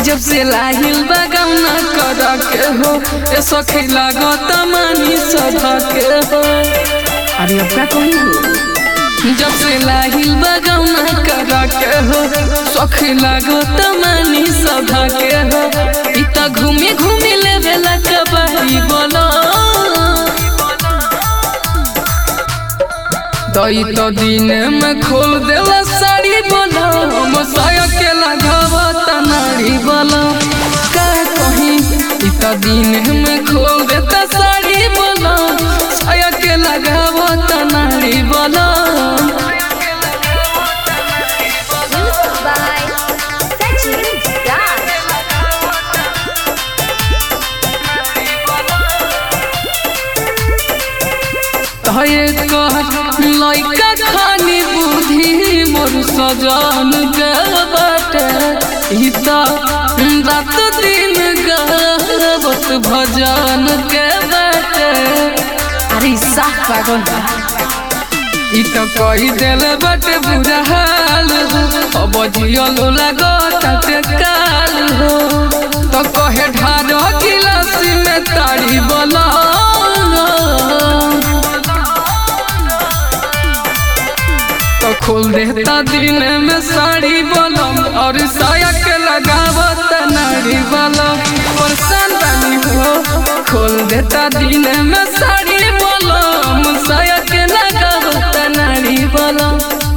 जब से लाहिल बगौना कर के हो ए सखी लागत मानी सधा के हो अरे अब का कही हो जब से लाहिल बगौना कर के हो सखी लागत मानी सधा के हो इ त घूमी घूमी लेवे ला कबाई बोलो दई तो दिन में खोल देला साड़ी बोलो मसाया के लगावा तनाड़ी बोलो का कहीं इ तो दिन में खोल देता साड़ी बोलो साया के लगावा तनाड़ी बोलो Music by Sachin Raj. तहे कह लइका खानी बुद्धि मोर सजन के बाटे इ त रात दिन गावत भजन के बाटे अरे साफ पागल बा इ त कही देल बाटे बुरा हाल हो अब जियल लागत काल हो त कहे ढार गिलासी में तारी बोला तो खोल देता दिन में साड़ी बलम और साया के लगावत नारी बलम परेशान बानी हो खोल देता दिन में साड़ी बलम साया के लगावत नारी बलम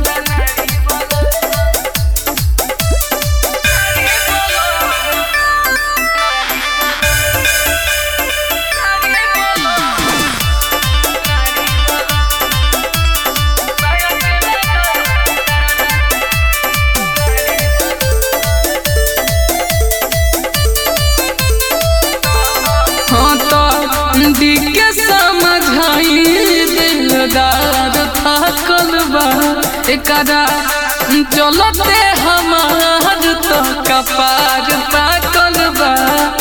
हाँ तो दी के समझाई दिलदार थाकल बा एकरा चलते हमार तो कपार पाकल बा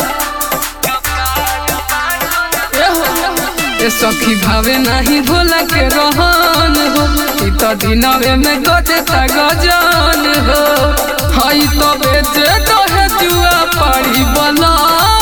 ए सखी भावे नाही भोला के रहन हो ई तो दिनवे में गजता गजन हो हई तो बेचे कहे जुआ पड़ी बना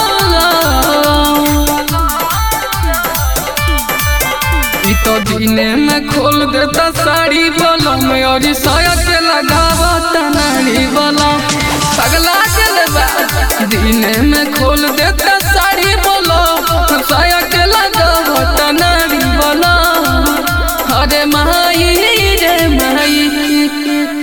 ई तो दिने में खोल देता साड़ी बोलो में और ई साया के लगावा तनाड़ी बोलो पगला चले बा दिने में खोल देता साड़ी बोलो साया के लगावा तनाड़ी बोलो अरे माई रे माई